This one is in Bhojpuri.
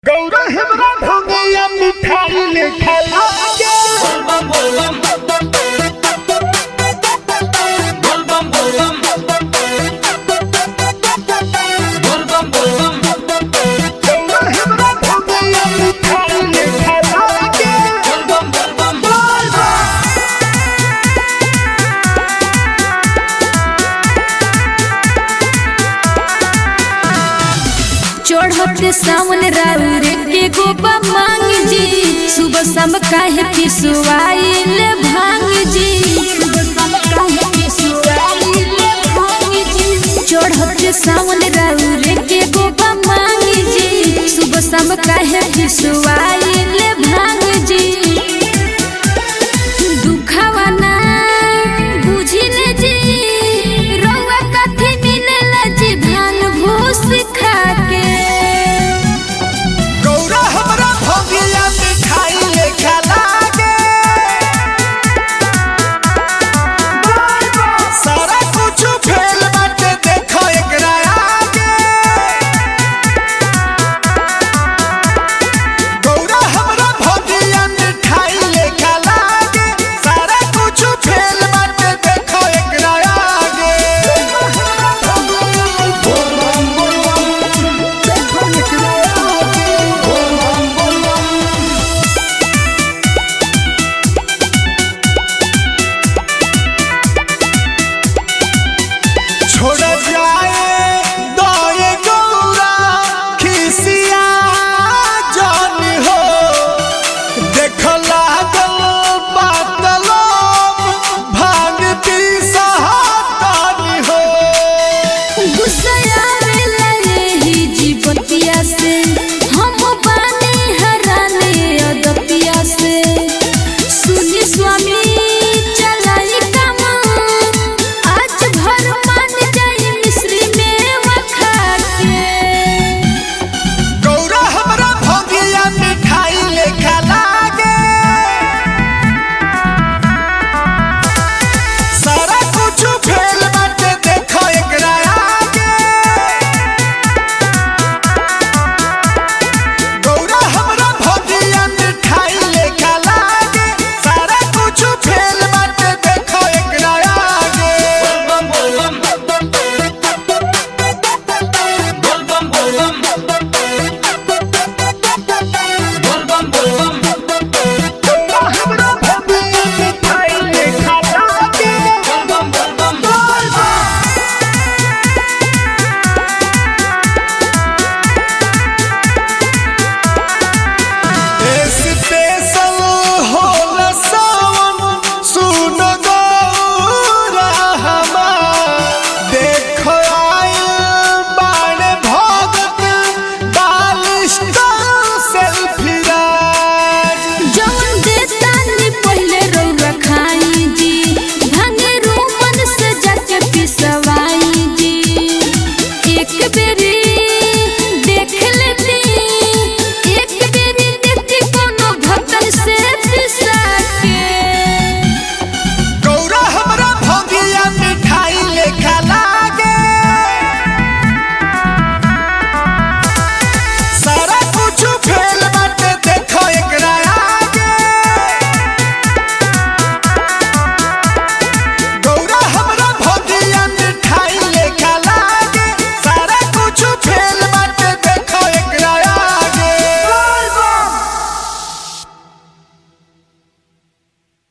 गौरा हमरा भंगिया मिठाई ले खाला Bolbam bolbam Bolbam bolbam Bolbam bolbam Gaura हमरा भंगिया मिठाई ले खाला Bolbam bolbam चढ़त सावन राउर के गोबा मांग जी सुबह शाम काहे पिसवाइल भांग जी सुबह शाम काहे पिसवाइल भांग जी चढ़त सावन राउर के गोबा मांग जी सुबह शाम काहे पिसवाइल